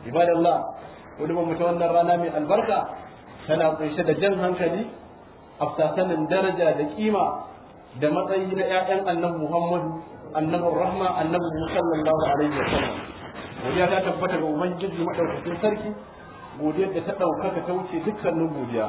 ibadallah wani ba mutu wannan rana mai albarka tana kunshe da jan hankali afsasanin daraja da kima da matsayi na ƴaƴan annabi Muhammadu annabin rahma annabi sallallahu alaihi wa sallam godiya ta tabbata ga ubangiji madaukakin sarki godiyar da ta ɗaukaka ta wuce dukkanin godiya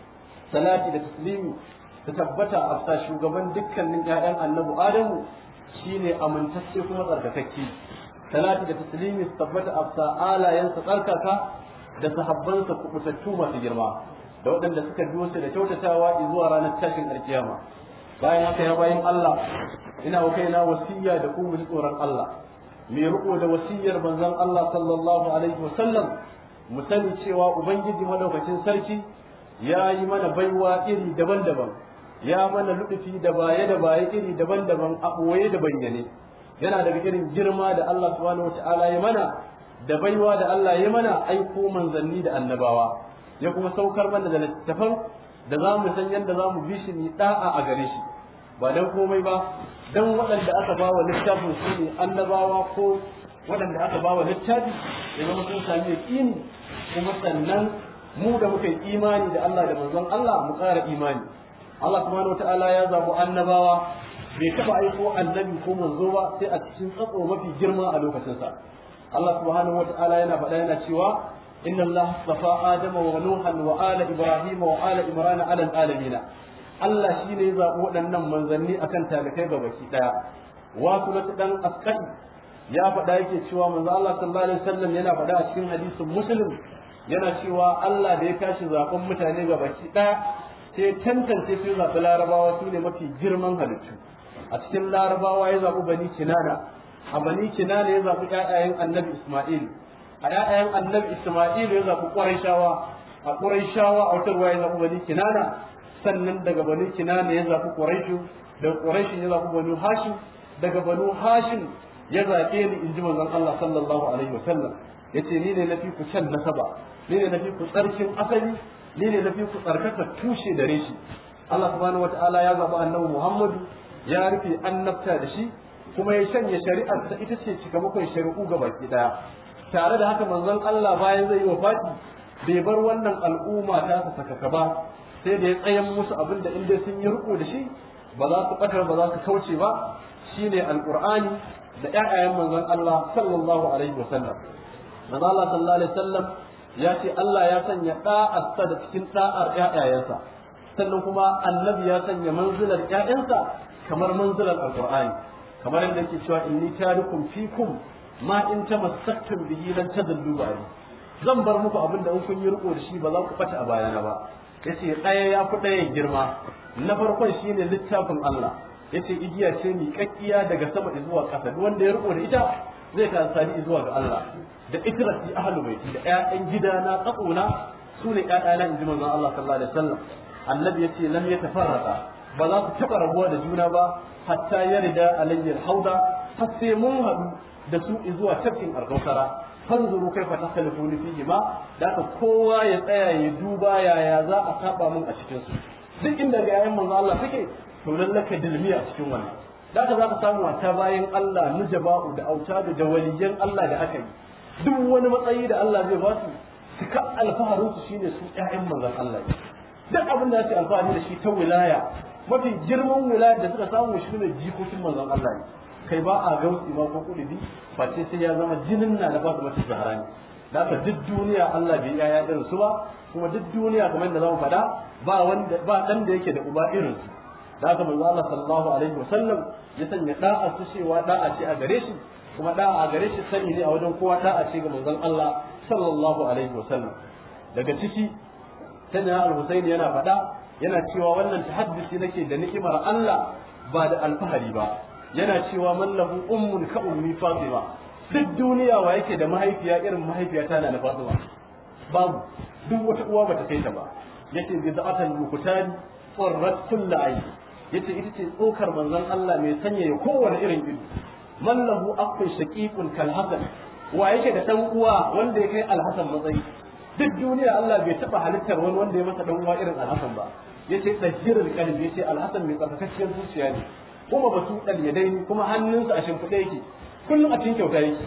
salati da taslimi ta tabbata a sa shugaban dukkanin ƴaƴan annabi adamu shine amintacce kuma tsarkakakke salati da taslimi su tabbata a sa alayensa tsarkaka da sahabbansa kubutattu masu girma da waɗanda suka biyo su da kyautatawa zuwa ranar tashin alkiyama bayan haka ya bayan Allah ina wa kaina wasiya da ku ji tsoron Allah mai riko da wasiyar manzon Allah sallallahu alaihi wasallam mu sani cewa ubangiji madaukakin sarki ya yi mana baiwa iri daban-daban ya mana luɗufi da baye da baye iri daban-daban a ɓoye da bayyane yana daga irin girma da Allah subhanahu wata'ala ya mana da baiwa da Allah ya mana aiko manzanni da annabawa ya kuma saukar mana da littattafan da za mu san yadda za mu bi shi ni da'a a gare shi ba dan komai ba dan waɗanda aka ba wa littafin su ne annabawa ko waɗanda aka ba wa littafi ya zama sun sami yaƙini kuma sannan mu da muka yi imani da Allah da manzon Allah mu ƙara imani Allah subhanahu wata'ala ya zabu annabawa bai taɓa aiko annabi ko manzo ba sai a cikin tsatso mafi girma a lokacinsa Allah subhanahu wata'ala yana faɗa yana cewa inna Allah safa adama wa nuhan wa ala ibrahim wa ala imran ala alamin Allah shine ya zabi waɗannan manzanni akan talikai ga baki daya wasu na dan askai ya faɗa yake cewa manzo Allah sallallahu alaihi wasallam yana faɗa a cikin hadisin muslim yana cewa Allah da ya tashi zaben mutane ga baki daya sai tantance su zaɓi larabawa su ne mafi girman halittu a cikin larabawa ya zaɓi bani kinana a bani kinana ya zaɓi ƴaƴayen annabi isma'il a ƴaƴayen annabi isma'il ya zaɓi ƙurayshawa a ƙurayshawa a wata ruwa ya zaɓi bani kinana sannan daga bani kinana ya zaɓi ƙurayshu daga ƙurayshu ya zaɓi bani hashim daga banu hashim ya zaɓe ni in ji manzon Allah sallallahu alaihi wasallam yace ni ne nafi ku can nasaba ni ne nafi ku tsarkin asali ni ne nafi ku tsarkaka tushe da reshi Allah subhanahu wataala ya zaɓi annabi Muhammadu ya rufe annabta da shi kuma ya shanya shari'ar ta ita ce cikamakon shari'u ga baki daya tare da haka manzon Allah bayan zai yi wafati bai bar wannan al'umma ta ta sakaka ba sai da ya tsayan musu abin da inda sun yi riko da shi ba za su ɓatar ba za su kauce ba shine alqur'ani da ƴaƴayen manzon Allah sallallahu alaihi wasallam manzon Allah sallallahu alaihi wasallam ya ce Allah ya sanya da'arsa da cikin da'ar ƴaƴayensa sannan kuma annabi ya sanya manzilar ƴaƴansa kamar manzilar alqur'ani kamar yadda yake cewa inni tarikum fikum ma in tamassaktum bihi lan tadillu ba'di zan bar muku abinda in kun yi riko da shi ba za ku bata a bayana ba yace ɗaya ya fi ɗayan girma na farkon shine littafin Allah yace igiya ce mi kakkiya daga sama zuwa ƙasa duk wanda ya riko da ita zai ka sani zuwa ga Allah da ikrati ahlu baiti da ƴaƴan gidana tsakona su ne ƴaƴana in ji manzon Allah sallallahu alaihi wasallam annabi yace lam yatafarraqa ba za su taɓa rabuwa da juna ba hatta yarda alayyal hauda har sai mun haɗu da su zuwa tafkin alkausara fanzuru kai fa takalifu ni fihi ma da ka kowa ya tsaya ya duba yaya za a saba mun a cikin su duk inda ga yayin manzo Allah take to lallaka dilmi a cikin wannan da ka za ka samu ta bayan Allah nujaba'u da auta da waliyan Allah da aka yi duk wani matsayi da Allah zai ba su suka alfaharin su shine su ƴaƴan manzon Allah duk abin da su alfahari da shi ta wilaya mafi girman wilaya da suka samu shi ne jikokin manzon Allah ne kai ba a gausi ma ko kudi face sai ya zama jinin na da ba su mace zahara ne da haka duk duniya Allah bai yaya irin su ba kuma duk duniya kamar yadda zamu faɗa ba wanda ba dan da yake da uba irin su da haka manzo Allah sallallahu alaihi wasallam ya sanya da'a su cewa da'a ce a gare shi kuma da'a a gare shi sani ne a wajen kowa da'a ce ga manzon Allah sallallahu alaihi wasallam daga ciki sanya al-Husaini yana faɗa yana cewa wannan tahaddisi nake da ni'imar Allah ba da alfahari ba yana cewa man lahu ummun ka ummi fatima duk duniya wa yake da mahaifiya irin mahaifiyata na fatima babu duk wata uwa bata kai ta ba yace bi za'atan mukutani qurrat kullu ayi yace ita ce tsokar manzon Allah mai sanya ya kowane irin ido man lahu aqul shaqiqun kal hasan wa yake da dan uwa wanda ya kai alhasan matsayi duk duniya Allah bai taba halittar wani wanda ya masa dan uwa irin alhasan ba yace tsajirul qalbi yace alhasan mai tsarkakacciyar zuciya ne kuma batu dal yadaini kuma hannunsa a shimfiɗe yake kullum a cikin kyauta yake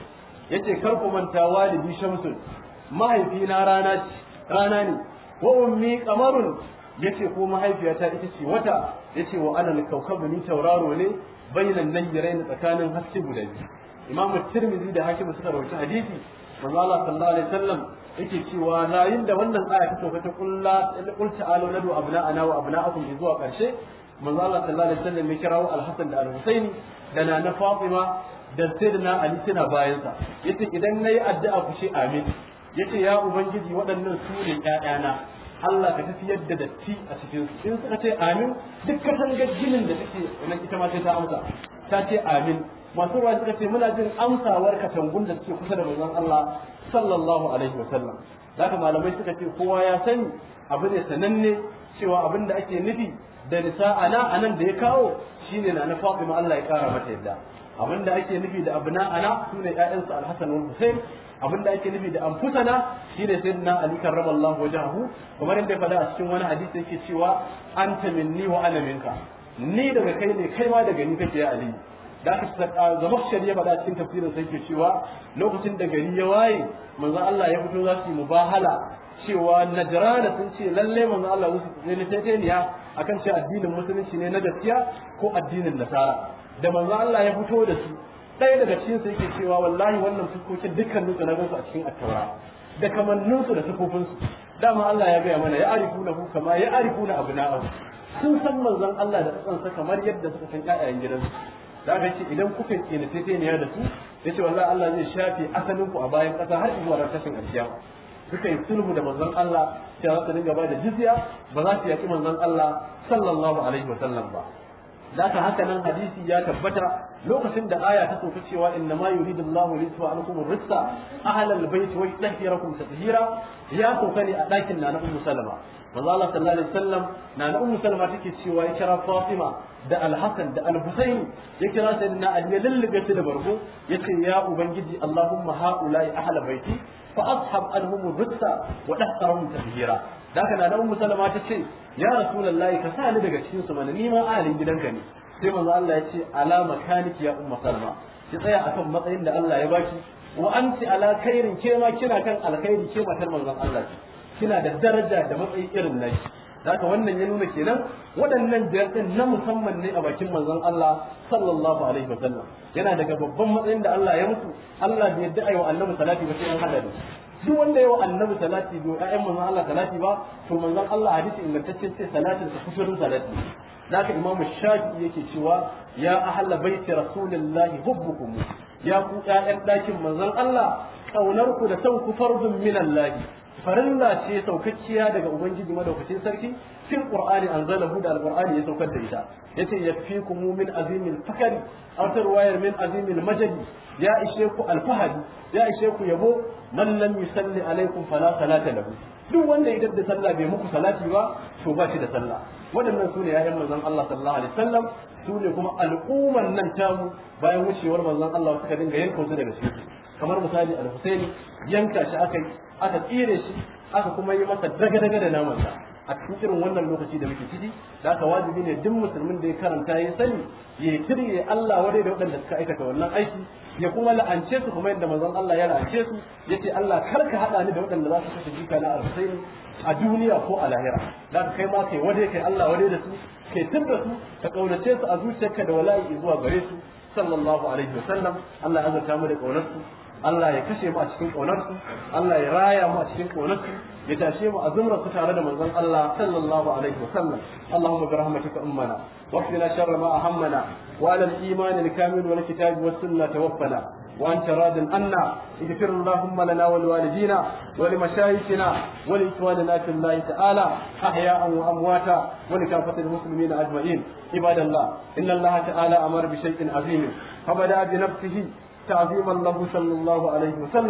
yace kar ku manta walidi shamsun mahaifina rana rana ne wa ummi qamarun yace ko mahaifiyata ita ce wata yace wa ana kaukabu ni tauraro ne bainan nayyarain tsakanin haske guda biyu imam tirmidhi da hakim suka rawaita hadisi manzo Allah sallallahu alaihi wasallam yake cewa yayin da wannan aya ta sauka ta kulla qul ta'alu nadu abna'ana wa abna'akum zuwa karshe manzo Allah sallallahu alaihi wasallam ya kirawo al-Hasan da al-Husaini da na na Fatima da sayyidina Ali suna bayan sa yace idan nayi addu'a ku ce amin yace ya ubangiji waɗannan su ne ƴaƴana Allah ka tafiyar da datti a cikin su in suka ce amin duk katangar ginin da take nan ita ma sai ta amsa ta ce amin masu ruwa suka ce muna jin amsawar katangun da suke kusa da manzon Allah sallallahu alaihi wasallam zaka malamai suka ce kowa ya sani abu ne sananne cewa abin da ake nufi da nisa'ana anan da ya kawo shine na na Fatima Allah ya kara mata yadda abin da ake nufi da abna ana sune ƴaƴansu Al-Hasan wal Hussein abin da ake nufi da anfusana shine sayyidina Ali karramallahu wajhahu kamar inda ya faɗa a cikin wani hadisi yake cewa anta minni wa ana minka ni daga kai ne kai ma daga ni kake ya Ali da aka zama shari'a faɗa cikin tafsirin sai ke cewa lokacin da gari ya waye manzo Allah ya fito za su yi mubahala cewa najrana sun ce lalle manzo Allah wasu ne na taitaniya akan ce addinin musulunci ne na gaskiya ko addinin nasara da manzo Allah ya fito da su ɗaya daga cikin su yake cewa wallahi wannan fuskokin dukkanin su na gansu a cikin attaura da kamannin su da sufofin su dama Allah ya gaya mana ya arifuna hu kama ya arifuna abna'ahu sun san manzon Allah da tsansa kamar yadda suka san ƴaƴayen gidansu da aka ce idan kuka tsina teteniya da su ya ce wallahi Allah zai shafe asalin ku a bayan ƙasa har zuwa ran tashin alkiyama suka yi sulhu da manzon Allah cewa za su dinga ba da jizya ba za su yaki manzon Allah sallallahu alaihi wa sallam ba Zaka haka nan hadisi ya tabbata lokacin da aya ta sauka cewa inna ma yuridu Allah li yusfa ankum ar-rizqa ahlal bayt wa yutahhirakum tatheera ya sauka ne a dakin na Ummu Salama manzo Allah sallallahu alaihi wasallam na na Ummu Salama take cewa ya kira Fatima da Al-Hasan da Al-Husayn ya kira sayyidina Ali ya lullube su da barko yace ya ubangiji Allahumma haula'i ahla baiti fa ashab anhum ar-rizqa wa dahtarhum tatheera da haka na ummu salama ta ce ya rasulullahi ka sa ni daga cikin su mana ni ma ahalin gidanka ne sai manzo Allah ya ce ala makaniki ya ummu salama ki tsaya akan matsayin da Allah ya baki wa anti ala khairin ke ma kina kan alkhairi ke matar manzon Allah ce kina da daraja da matsayi irin naki haka wannan ya nuna kenan waɗannan biyar din na musamman ne a bakin manzon Allah sallallahu alaihi wa sallam yana daga babban matsayin da Allah ya mutu Allah bai yadda ayi wa annabi salati ba sai an hada da duk wanda yawa annabi salati bai ƴaƴan manzon Allah salati ba to manzon Allah hadisi ingantacce ce salatin sa kusurin salati zaka imamu shafi yake cewa ya ahalla baiti rasulillahi hubbukum ya ku ƴaƴan ɗakin manzon Allah kaunar ku da son ku fardun minallahi farilla ce saukakkiya daga ubangiji madaukakin sarki fil qur'ani anzalahu da alqur'ani ya saukar da ita yace yakfikum min azimil fakari aw tarwayar min azimil majdi ya ishe ku alfahari ya ishe ku yabo man lam yusalli alaikum fala salata lahu duk wanda idan da sallah bai muku salati ba to ba shi da sallah waɗannan sune ya'yan manzon Allah sallallahu alaihi wasallam sune kuma al'umman nan tamu bayan wucewar manzon Allah suka dinga yanka su daga cikin kamar misali al-Husaini yanka shi aka aka tsire shi aka kuma yi masa daga-daga da namansa a cikin irin wannan lokaci da muke ciki da aka wajibi ne duk musulmin da ya karanta ya sani ya kirye Allah wadai da waɗanda suka aikata wannan aiki ya kuma la'ance su kuma yadda manzon Allah ya la'ance su yace Allah kar ka hada ni da waɗanda za su kashe jika na alhusaini a duniya ko a lahira da ka kai ma kai wade kai Allah wade da su kai tirda su ka kaunace su a zuciyarka da wala'i zuwa gare su sallallahu alaihi wasallam Allah ya azurta mu da kaunar su Allah ya kashe mu a cikin ƙaunarsu Allah ya raya mu a cikin ƙaunarsu ya tashe mu a zumrar su tare da manzon Allah sallallahu alaihi wa sallam Allahumma bi rahmatika ummana waqtina sharra ma ahammana wa ala al-iman al-kamil wal kitab was sunnah tawaffana وأنت راض عنا اغفر اللهم لنا ولوالدينا ولمشايخنا ولإخواننا في الله تعالى أحياء وأمواتا ولكافة المسلمين أجمعين عباد الله إن الله تعالى أمر بشيء عظيم فبدأ بنفسه تعظيما له صلى الله عليه وسلم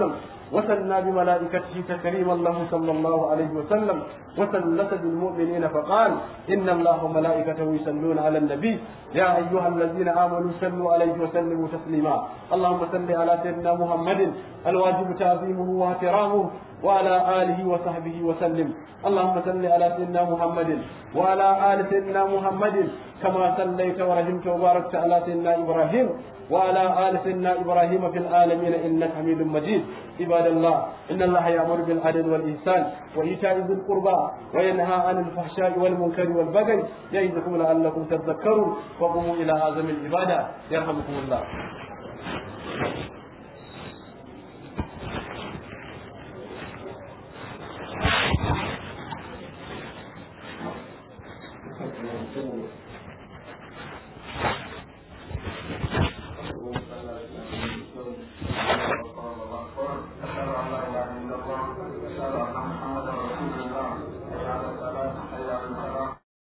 وثنى بملائكته تكريما له صلى الله عليه وسلم وثلث بالمؤمنين فقال إن الله وملائكته يصلون على النبي يا أيها الذين آمنوا صلوا عليه وسلموا تسليما اللهم صل على سيدنا محمد الواجب تعظيمه واحترامه وعلى آله وصحبه وسلم اللهم صل على سيدنا محمد وعلى آل سيدنا محمد كما صليت ورحمت وباركت على سيدنا إبراهيم وعلى آل سيدنا إبراهيم في العالمين إنك حميد مجيد عباد الله إن الله يأمر بالعدل والإحسان وإيتاء ذي القربى وينهى عن الفحشاء والمنكر والبغي يعظكم لعلكم تذكرون وقوموا إلى أعظم العبادة يرحمكم الله